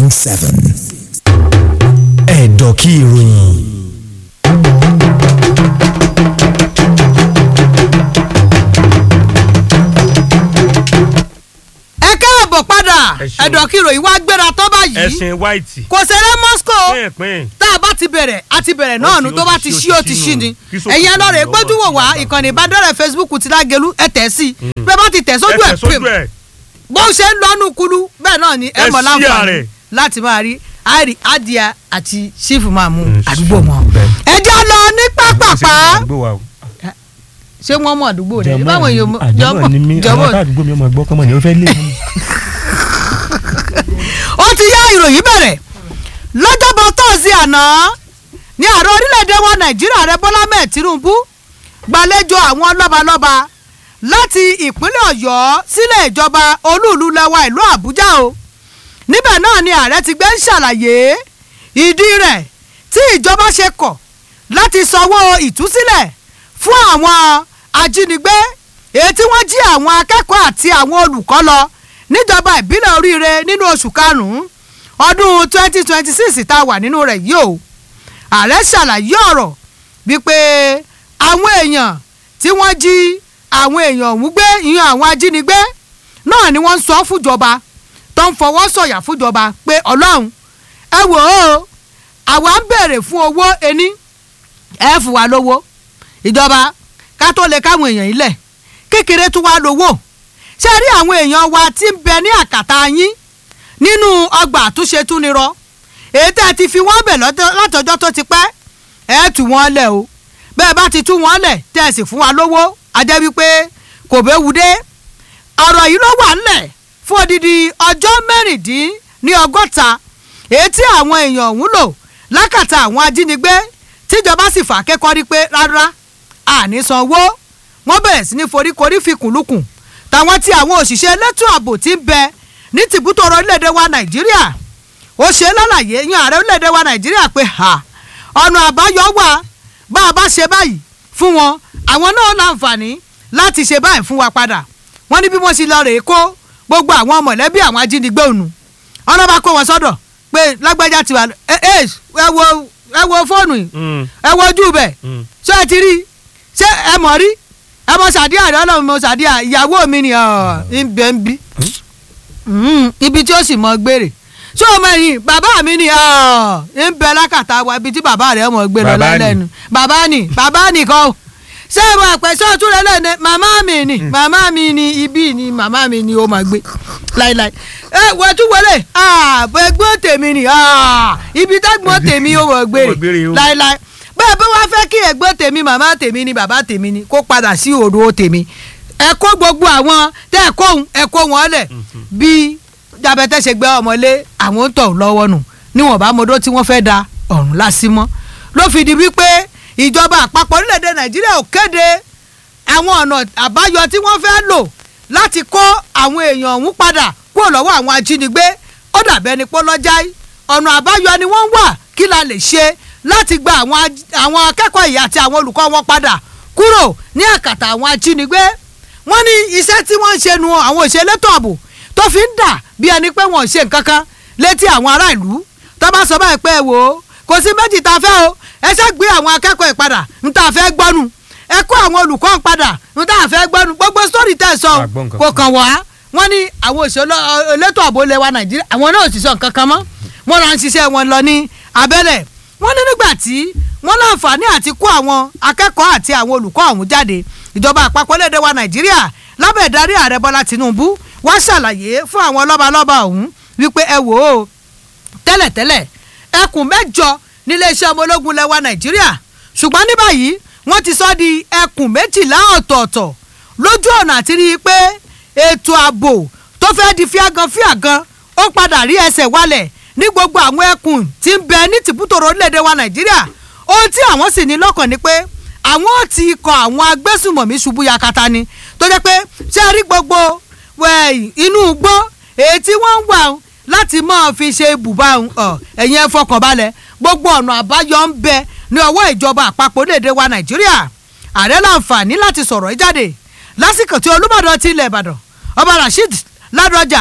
point seven. ẹ̀dọ̀ kí ìròyìn. ẹ káàbọ̀ padà Ẹ ṣeun. ẹ̀dọ̀kìrò ìwà gbéra tó báyìí ẹ̀sìn white. kò ṣeré moscow pínpín. tá a bá ti bẹ̀rẹ̀ a ti bẹ̀rẹ̀ náà Ó nu ti- tó ó bá ti ti ṣí, ṣí ó ó ti ti ṣí ṣí nù. ni Kí sókè ẹ̀yin tó ẹlọ́rẹ̀ lọ́wọ́ gbójú wò sí wá bàbá. ìkànnì ìbádọ́rẹ̀ facebook ti lágẹ̀lú ẹ tẹ̀ sí bẹ́ẹ̀ bá ti tẹ̀ sójú ẹ ẹ̀ tẹ̀ sójú pè ẹ̀. bó ṣe ń lọ́nu kulu bẹ́ẹ̀ náà ni ẹ Ẹ mọ̀ ṣí láǹfààní ààrẹ. láti máa rí àìrí adìẹ àti sífù máa mú Mm, àdúgbò wọn. bẹ́ẹ̀. ẹ jẹ́ lọ ní pápápá àdúgbò wa o. ṣé wọ́n mọ̀ àdúgbò rẹ̀ Jẹ̀mọ́ báwọn ni- èèyàn àjẹmọ́ ni mí àwọn jọ̀bọ̀ ará àdúgbò mi ọmọ ẹgbọ́ kọ́mọ ni ó fẹ́ lé mi. ó ti yá ìròyìn bẹ̀rẹ̀ lọ́jọ́bọ̀ tọ́sí àná ní ààrẹ orílẹ̀-èdè wa nàìjíríà rẹ bọ́lá mẹ́ẹ̀ tinubu gbàlejò àwọn lọ́balọ́ba láti ìpínlẹ̀ ọ̀yọ́ sílẹ̀ ìjọba olúùlú lẹ́wà ìlú àbújá o níbẹ̀ náà ni ààrẹ ti gbé ń ṣàlàyé ìdí rẹ̀ tí ìjọba ṣe kọ̀ láti sanwó ìtúsílẹ̀ fún àwọn ajínigbé èyí tí wọ́n jí àwọn akẹ́kọ̀ọ́ àti àwọn olùkọ́ lọ níjọba ìbílẹ̀ oríire nínú oṣù karùn-ún ọdún twenty twenty six tá a wà nínú rẹ̀ yìí o ààrẹ ṣàlàyé ọ̀rọ̀ wípé àwọn èèyàn tí wọ́n jí àwọn èèyàn ọ̀hún gbé ìyẹn àwọn ajínigbé náà ni wọ́n ń sọ fúnjọba tó ń fọwọ́ sọ̀yà fúnjọba pé ọlọ́run ẹ wò ó àwa ń béèrè fún owó ení ẹ fún wa lówó ìjọba ká tó lè káwọn èèyàn ilẹ̀ kékeré tún wá lówó ṣé rí àwọn èèyàn wa tí ń bẹ ní àkàtà yín nínú ọgbà àtúnṣe túnirọ èyí tẹ́ ẹ ti fi wọ́n bẹ̀ lọ́tọ́- látọjọ́ tó ti pẹ́ ẹ tú wọn lẹ̀ o bẹ́ẹ̀ bá ti tú wọn lẹ̀ tẹ́ ẹ sì fún wa lówó a jẹ́ wípé kò béwu dé ọ̀rọ̀ yìí ló wà ńlẹ̀ fún odidi ọjọ́ mẹ́rìndín ní ọgọ́ta èyí tí àwọn èèyàn ọ̀hún lò lákàtà àwọn ajínigbé tíjọba sì fà kẹ́kọ̀ọ́ rí pé rárá àní sanwó wọ́n bẹ̀rẹ̀ sí ní foríkorí fikùnlukùn táwọn tí àwọn òṣìṣẹ́ elétò ààbò ti ń bẹ ní tìbútò orílẹ̀-èdè wa nàìjíríà ó ṣe lálàyé yan ààrẹ orílẹ̀-èdè wa nàìjíríà pé ha ọ̀nà àbáyọ wà bá a bá ṣe báyìí fún wọn àwọn náà láǹfààní láti ṣe báyìí fún wa padà wọ́n ní bí wọ́n ṣe lọ rèé kó gbogbo àwọn mọ̀lẹ́bí àwọn ajínigbé ònu ọ̀nà bá kó wọn sọ́dọ̀ pé lágbájá tiwa ẹ ẹ ẹ wo ẹ wo fóònù yìí ẹ wo ojú bẹ̀ ṣé ẹ ti rí i ṣé ẹ mọ̀ rí ẹ mọ sàdíà rẹ ọlọ́run mọ sàdíà ìyàwó mi ni ọ̀ ń bẹ ń bí Mm, ibi tí ó sì mọ gbére ṣé o mọ ẹyin bàbá mi ni ọ̀ ń bẹ lákàtà wa ibi tí bàbá rẹ mọ gbé lọ Bàbá ni. lẹ́nu bàbá ni bàbá nìkan o ṣé ẹ mọ àpẹ sọ́ọ̀tún rẹ lẹ́nu màmá mi ni màmá mi ni ibi ni màmá mi ni ó máa gbé láíláí ẹ wọ́n tún wọlé ẹgbọ́n tèmi ni ah, ibi tágbọ́n tèmi ó mọ̀ Ó mọ̀ gbére gbére o. láíláí bẹ́ẹ̀ bí wọ́n fẹ́ kí ẹ̀gbọ́n tèmi màmá tèmi ni bàbá tèmi ni kó padà sí òdo tèmi ẹ kó gbogbo àwọn tẹ́ ẹ kó òun ẹ kó wọn lẹ̀ bí jabẹ́tẹ́ ṣe gbé ọmọlé àwọn ń tọ̀ lọ́wọ́ nù níwọ̀n bá mọdó tí wọ́n fẹ́ da ọ̀run lásìmọ́ ló fi di wípé ìjọba àpapọ̀ orílẹ̀-èdè nàìjíríà ò kéde àwọn ọ̀nà àbáyọ tí wọ́n fẹ́ lò láti kó àwọn èèyàn ọ̀hún padà kúrò lọ́wọ́ àwọn ajínigbé ó dàbẹ́ ni pọ́lọ́jáì ọ̀nà àbáyọ ni wọ́n ń wà kí la lè ṣe láti gba àwọn aj- àwọn akẹ́kọ̀ọ́ yìí àti àwọn olùkọ́ wọn padà kúrò ní àkàtà àwọn ajínigbé wọ́n ní iṣẹ́ tí wọ́n ń ṣe nu àwọn òṣèlétò ààbò tó fi ń dà bí ẹni pé wọ́n ò ṣe nǹkan kan létí àwọn ará ìlú tó bá sọ báyìí pé ẹ wò ó kò sí méjì tá a fẹ́ o ẹ ṣe gbé àwọn akẹ́kọ̀ọ́ yìí padà ń tá a fẹ́ gbọ́nu ẹ kó àwọn olùkọ́ ń padà ń tá a fẹ́ gbọ́nu gbogbo sórí tẹ̀ sọ A gbọ́ nǹkan kò kan. kàn wá wọ́n ní àwọn òṣèlétò ààbò ilẹ̀ wa nàìjíríà àwọn náà ò sì sọ nǹkan kan mọ́ wọ́n rán ṣiṣẹ́ wọn lọ ní abẹ́lẹ̀ wọ́n ní nígbà tí wọ́n láǹfààní àti kó àwọn akẹ́kọ̀ọ́ àti àwọn olùkọ́ ọ̀hún jáde ìjọba àpapọ̀ lédè wa nàìjíríà lábẹ́ ìdarí ààrẹ bọ́lá tinubu wá ṣàlàyé fún àwọn lọ́balọ́ba ọ̀hún wípé ẹ wò ó tẹ́lẹ̀tẹ́lẹ̀ ẹkùn mẹ́jọ níléeṣẹ́ ọmọ ológun lẹ́wà nàìjíríà ṣùgbọ́n ní báyìí wọ́n ti sọ di ẹkùn méjìlá ọ̀tọ̀ọ̀tọ̀ lójú ọ̀nà àti rí i pé ètò ààbò tó fẹ́ di fíagan fíagan ó padà rí ẹsẹ̀ wálẹ̀ ní gbogbo àwọn ẹkùn tí ń bẹ ní tìbútòrò orílẹ̀-èdè wa nàìjíríà ohun tí àwọn sì ní lọ́kàn ni pé àwọn ò ti kọ àwọn agbésùmọ̀mí ṣubú yakata ni tó jẹ́ pé ṣé ẹ rí gbogbo wẹ̀, inú igbó èyí tí wọ́n ń wà ń láti máa fi ṣe ibùba ń, ọ, ẹ̀yin ẹ fọkàn balẹ̀ gbogbo ọ̀nà àbáyọ ń bẹ ní ọwọ́ ìjọba àpapọ̀ orílẹ̀-èdè wa nàìjíríà ààrẹ láǹfààní láti sọ̀rọ̀ yìí jáde lásìkò tí olúbàdàn ti ilẹ̀ ìbàdàn ọba rasheed ládọjà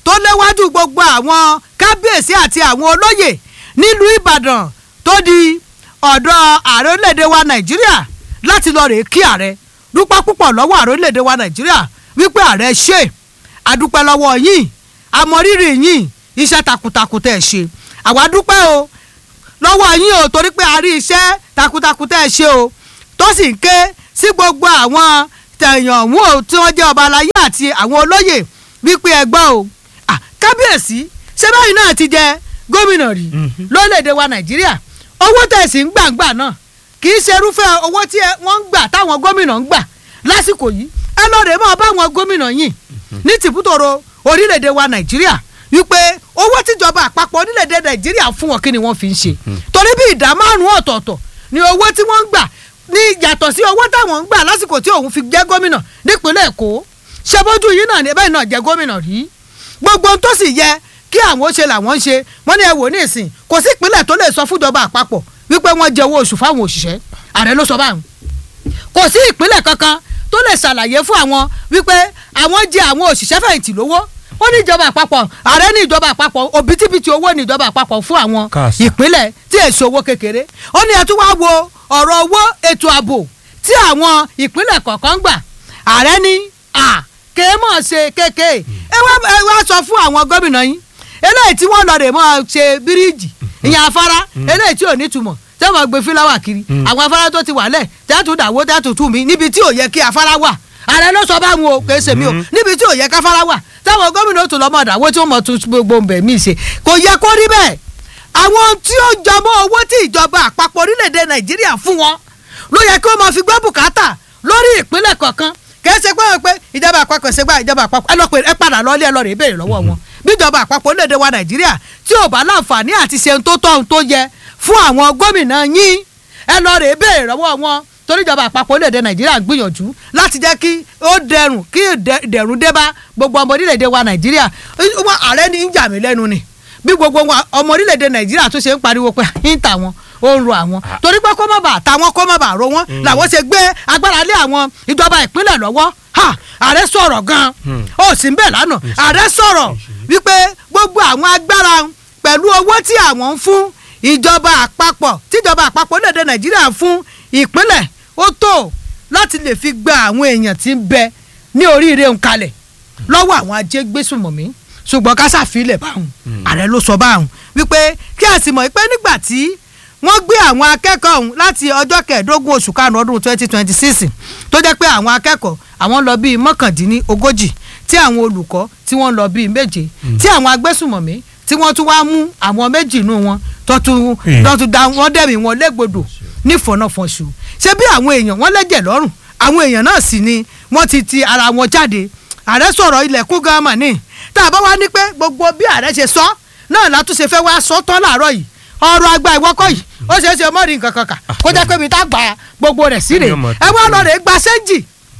tó léwájú gbogbo àwọn kábíyèsí àti àwọn olóyè nílùú ìbàdàn tó di ọ̀dọ̀ ààrẹ orílẹ̀-èdè wa nàìjíríà láti lọ rèé kí ààrẹ dúpẹ́ púpọ̀ lọ́wọ́ ààrẹ orílẹ̀-èdè wa nàìjíríà wípé ààrẹ ṣe àdúpẹ́ lọ́wọ́ yín àmọ̀rírì yín iṣẹ́ takuntakun tẹ̀ ṣe àwa dúpẹ́ o lọ́wọ́ yín o torí pé a rí iṣẹ́ takuntakun tẹ̀ ṣe o tó sì ń ké sí gbogbo àwọn tẹ̀yàn ọ̀hún o tí wọ́n jẹ́ ọba aláyé àti àwọn olóyè wípé ẹgbọ́n o Ah, kábíyèsí ṣé báyìí náà ti jẹ gómìnà rí lórílẹ̀‐èdè wa nàìjíríà owó tẹ̀sí ń gbàǹgbà náà kì í ṣe irúfẹ́ owó tí ẹ- wọ́n ń gbà táwọn gómìnà ń gbà lásìkò yìí ẹ lọ́ọ̀rẹ́ máa bá àwọn gómìnà yìí ní tìbútòrò orílẹ̀‐èdè wa nàìjíríà wípé owó tíjọba àpapọ̀ orílẹ̀‐èdè nàìjíríà fún wọn kí ni wọ́n fi ń ṣe torí bí ìdá márùn-ún ọ̀tọ̀ọ̀tọ̀ ni owó tí wọ́n ń gbà ní yàtọ̀ sí owó táwọn ń gbà lásìkò tí òun fi jẹ́ gómìnà nípínlẹ̀ èkó ṣe bójú yìí náà ní bẹ́ẹ̀ náà jẹ́ gómìnà rí gbogbo ohun tó sì yẹ kí àwọn ó ṣe làwọn ń ṣe wọ́n ní ẹ wò ní ìsìn kò sí ìpínlẹ̀ tó lè sọ fúnjọba àpapọ̀ wípé wọ́n jẹ owó oṣù fáwọn òṣìṣẹ́ ààrẹ ló sọ báwọn kò sí ìpínlẹ̀ kankan tó lè ṣàlàyé fún àwọn wípé àwọn jẹ àwọn òṣìṣẹ́ fẹ̀yìntì lówó ó ní ìjọba àpapọ̀ ààrẹ ní ìjọba àpapọ̀ òbítíbitì owó ní ìjọba àpapọ̀ fún àwọn Káàsà. ìpínlẹ̀ tí èso owó kékeré ó ní ẹ tún wá wo ọ̀rọ̀ owó ètò ààbò tí àwọn ìpínlẹ̀ kọ̀ọ̀kan ń gbà ààrẹ ní à kéé mọ̀ ṣe kéèké ẹ wá ẹ wá sọ fún àwọn gómìnà yín eléyìí tí wọ́n lọ rè mọ́ ṣe bíríìjì ìyẹn afárá eléyìí tí ò ní túmọ̀ tẹ́ wọ́n gbé fíláwà kiri àwọn afárá tó ti wà lẹ̀ tẹ́tù dàwó tẹ́tù tù mí níbi tí ò yẹ kí afárá wà ààrẹ ló sọ báwọn o kèé ṣèmi o níbi tí ò yẹ káfárá wà táwọn gómìnà ó tún lọ́mọ dàwó tí wọ́n mọ̀ tún gbogbo bẹ̀ mí ṣe kò yẹ kó rí bẹ́ẹ̀ àwọn tí ó jọmọ́ owó tí ìjọba àpapọ̀ orílẹ̀-èdè nàìjíríà fún wọn ló yẹ kí wọ́n máa fi gbọ́ bùkátà lórí ìpínlẹ̀ kọ̀ọ̀kan kìí ṣe pé wọ́n pé ìjọba àpapọ̀ ṣe gbá ìjọba àpapọ̀ ẹ lọ pé ẹ padà lọ ilé ẹ lọ rè é béèrè lọ́wọ́ wọn bí ìjọba àpapọ̀ orílẹ̀-èdè wa nàìjíríà tí ò bá láǹfààní àti ṣe ohun tó tọ́ ohun tó yẹ fún àwọn gómìnà yín ẹ lọ rè é béèrè lọ́wọ́ wọn torí ìjọba àpapọ̀ orílẹ̀-èdè nàìjíríà ń gbìyànjú láti jẹ́ kí ó dẹrùn kí ìdẹ- ìdẹ̀rùn dé bá gbogbo ọmọ orílẹ̀-èdè wa nàìjíríà wọn ààrẹ ní ń jà mí lẹ́nu ni bí gbogbo wa- ọmọ orílẹ̀-èdè nàìjíríà tó ṣe ń pariwo pé ń tà wọn ó ń ro àwọn torí pé kó má bàa ta wọn kó má bàa ro wọn làwọn ṣe gbé agbára lé àwọn ìjọba ìpínlẹ̀ lọ́wọ́ ha ààrẹ sọ̀rọ̀ gan-an ó sì ń bẹ̀ lánàá ààrẹ sọ̀rọ̀ wípé gbogbo àwọn agbára pẹ̀lú owó tí àwọn ń fún ìjọba àpapọ̀ tíjọba àpapọ̀ orílẹ̀-èdè nàìjíríà ń fún ìpínlẹ̀ ó tó láti lè fi gba àwọn èèyàn tí ń bẹ ní oríire ń kalẹ̀ lọ́wọ́ àwọn ajégbésùmọ̀mí ṣùgbọ́n ká ṣàfilẹ̀ báwọn ààrẹ ló sọ báwọn wípé kí a sì mọ̀ pé nígbà tí wọ́n gbé àwọn akẹ́kọ̀ọ́ ọ̀hún láti ọjọ́ kẹẹ̀ẹ́dógún oṣù karùn-ún ọdún twenty twenty six tó jẹ́ pé àwọn akẹ́kọ̀ọ́ àwọn lọ bíi mọ́kàndínní ogójì tí àwọn olùkọ́ tí wọ́n lọ bíi méje tí àwọn agbésùmọ̀mí tí wọ́n tún wá mú àwọn méjì nù wọn tó tún Eh. tó tún da wọ́n dẹ̀mí wọn légbodò nífọ̀nàfọ̀nṣù ṣé bí àwọn èèyàn wọ́n lẹ́jẹ̀ lọ́rùn àwọn èèyàn náà sì ni wọ́n ti ti ara wọn jáde ààrẹ sọ̀rọ̀ ilẹ̀kùn gánmà ní tá a bá wá ní pé gbogbo bí ààrẹ ṣe sọ náà látúnṣe fẹ́ wá sọ tán láàárọ̀ yìí ọrọ̀ àgbà ìwọ́kọ̀ yìí ó ṣeé ṣe mọ́rin nǹkan kan kà kó jẹ́ pé mi tá gbà gbogbo rẹ̀ sí rè Yóò mọ̀ ẹ wá tó lọ rè é gba sẹ́ńjì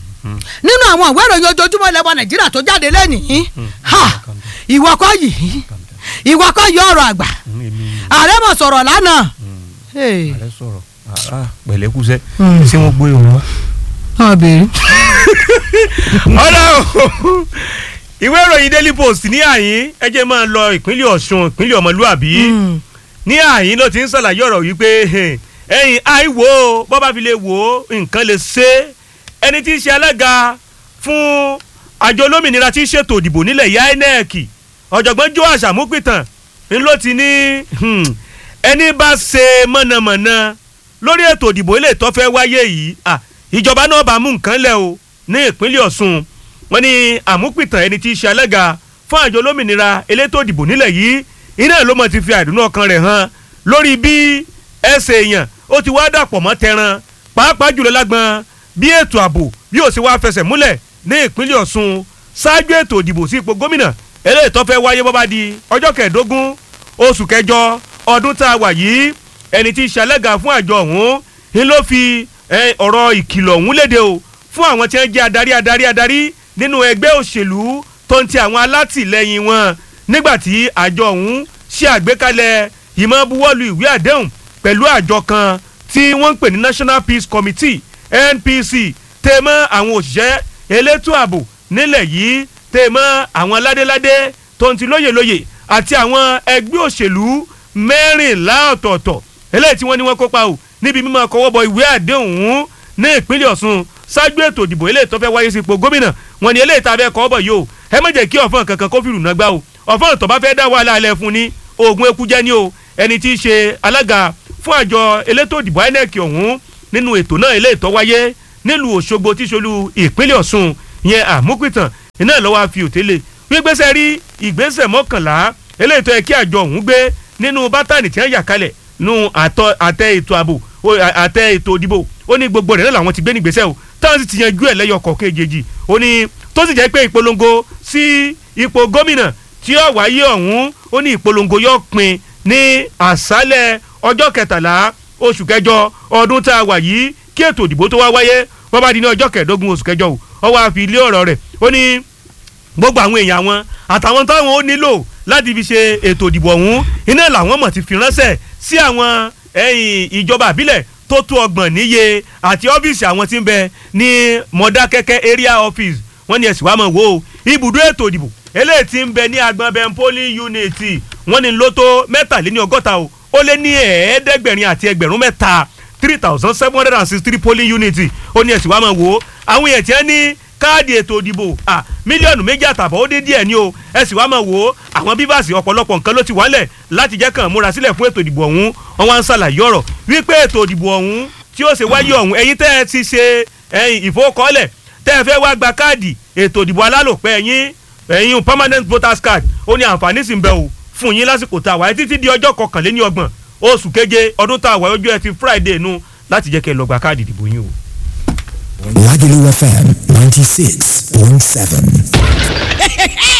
nínú àwọn ìwé ìròyìn ojoojúmọ́ ilẹ̀ wa nàìjíríà tó jáde lẹ́nìí ha ìwọ́kọ̀ yìí ìwọ́kọ̀ yìí ọ̀rọ̀ àgbà ààrẹ mọ̀ sọ̀rọ̀ lánàá. Hey. ààrẹ sọ̀rọ̀ Ah, ah, pẹ̀lẹ́kùsẹ́ Mm. ṣé wọ́n gbé òun wá. náà béèrè. ọ̀dà o ìwé ìròyìn daily post ní àyín ẹ jẹ́ máa lọ ìpínlẹ̀ ọ̀ṣun ìpínlẹ̀ ọmọlúàbí ní àyín ló ti ń ṣàlàyé ọ̀rọ̀ wípé ẹ̀yìn àìwò bọ́bá fi lè wò ó nǹkan lè ṣe é. ẹni tí í ṣe alága fún àjọ olómìnira tí í ṣètò ìdìbò nílẹ̀ ya inec ọ̀jọ̀gbọ́n joash amúpìtàn ń ló ti ní hmm, ẹni bá ṣe mọ̀nàmọ̀nà lórí ètò ìdìbò ilé tó fẹ́ wáyé yìí ah, ìjọba náà bá mú nǹkan lẹ̀ o ní ìpínlẹ̀ ọ̀ṣun wọ́n ní àmúpìtàn ẹni tí í ṣe alága fún àjọ olómìnira elétò ìdìbò nílẹ̀ yìí iná ló mọ̀ ti fi àìdùnnú ọkàn rẹ̀ hàn lórí bí ẹsẹ̀ èèyàn ó ti wá dàpọ̀ mọ́ tẹran pàápàá jùlọ lágbọn bí ètò ààbò bí ó sì wá fẹsẹ̀ múlẹ̀ ní ìpínlẹ̀ ọ̀ṣun ṣáájú ètò ìdìbò sí ipò gómìnà eléyìí tó fẹ́ wáyé bọ́bá di ọjọ́ kẹẹ̀ẹ́dógún oṣù kẹjọ ọdún tá a wà yìí ẹni tí í ṣe alága fún àjọ ọ̀hún ń ló fi eh, ọ̀rọ̀ ìkìlọ̀ ọ̀hún léde o fún àwọn tí wọ́n jẹ́ adarí adarí adarí nínú ẹgbẹ́ òṣèlú tó ń ti àwọn alátìlẹyìn wọn nígbàtí àjọ ọ̀hún ṣe àgbékalẹ̀ ìmọ̀ buwọ́lu ìwé àdéhùn pẹ̀lú àjọ kan tí wọ́n ń pè ní National Peace Committee NPC tèmọ́ àwọn òṣìṣẹ́ elétò ààbò nílẹ̀ yìí tèmọ́ àwọn ládéládé tó ń ti lóyè lóyè àti àwọn ẹgbẹ́ òṣèlú mẹ́rìnlá ọ̀tọ̀ọ̀tọ̀ eléyìí tí wọ́n ní wọ́n kópa o níbi mímọ́ kọwọ́ bọ ìwé àdéhùn ní ìpínlẹ̀ Ọ̀ṣun ṣáájú ètò ìdìbò eléyìí tó fẹ́ wáyé sípò gómìnà wọ́n ní eléyìí tá a fẹ́ kọ́ bọ̀ yìí o ẹ má jẹ́ kí ọ̀fọ̀n kankan kó fìrù náà gbá o ọ̀fọ̀n tó bá fẹ́ dá wàhálà alẹ́ fún ni oògùn eku jẹ́ ni o ẹni tí í ṣe alága fún àjọ elétò ìdìbò INEC ọ̀hún nínú ètò náà eléyìí tó wáyé nílùú Òṣogbo tí ṣolú ìpínlẹ̀ Ọ̀ṣun yẹn àmúpìtàn iná lọ́wọ́ àfi òtélè gbígbésẹ̀ rí ìgbésẹ̀ mọ́kànlá eléyìí tó yẹ kí àjọ ọ̀hún gbé nínú bátànì tí wọ́n yà kalẹ̀ nínú àtẹ ètò ààbò àtẹ ètò ìdìbò ó ní gbogbo rẹ̀ náà làwọn ti gbé nígbésẹ̀ o táwọn sì ti yanjú ẹ̀ lẹ́yọ kọ̀ọ̀kan èjèèjì ó ní tó sì jẹ́ pé ìpolongo sí ipò gómìnà tí ó wáyé ọ̀hún ó ní ìpolongo yóò pin ní àṣálẹ̀ ọjọ́ kẹtàlá oṣù kẹjọ ọdún tá a wà yìí kí ètò ìdìbò tó wá wáyé wọ́n bá di ní ọjọ́ kẹẹ̀ẹ́dógún oṣù kẹjọ o ó wá fi ilé ọ̀rọ̀ rẹ̀ ó ní gbogbo àwọn èèyàn wọn àtàwọn táwọn ó nílò láti fi ṣe ètò ìdìbò ọ̀hún iná làwọn mọ̀ ti fi ránṣẹ́ sí àwọn ìjọba àbílẹ̀ tó tó ọgbọ̀n níye àti ọ́fíìsì àwọn tí ń bẹ ní mọ̀dákẹ́kẹ́ area office wọ́n ní ẹ̀sìn wàá mọ̀ wò ó ibùdó ètò ìdìbò eléyìí tí ń bẹ ní agbọn bẹ́ẹ̀ polling unit wọ́n ní ló tó mẹ́tàléní ọgọ́ta o ó lé ní ẹ̀ẹ́dẹ́gbẹ̀rin àti ẹgbẹ̀rún mẹ́ta three thousand seven hundred and sixty three polling unit ó ní ẹ̀sìn wàá mọ̀ wò ó àwọn èèyàn tí wọ́n ní káàdì ètò ìdìbò mílíọ̀nù méjì àtàbọ̀ ó dé díẹ̀ ní o ẹ sì wá máa wò ó àwọn bíbáàsì ọ̀pọ̀lọpọ̀ nǹkan ló ti wálẹ̀ láti jẹ́ kàn múra sílẹ̀ fún ètò ìdìbò ọ̀hún wọn wá ń ṣàlàyé ọ̀rọ̀ wípé ètò ìdìbò ọ̀hún tí ó ṣe wáyé ọ̀hún ẹ̀yin tẹ́ ẹ ti ṣe ìfowókọ́lẹ̀ tẹ́ ẹ fẹ́ wá gba káàdì ètò ìdìbò alálòpẹ́ ẹ̀yin ẹ̀yin permanent voters card ó ní àǹfààní sì ń bẹ o fún yín lásìkò tá a wáyé títí di ọjọ́ kọkànléní ọgbọ̀n oṣù keje ọdún tá a wáyé ọjọ́ ẹtì Friday nu láti jẹ́ kẹ́ ẹ lọ gba káàdì ìdìbò yín o. Lagelu FM 96.7.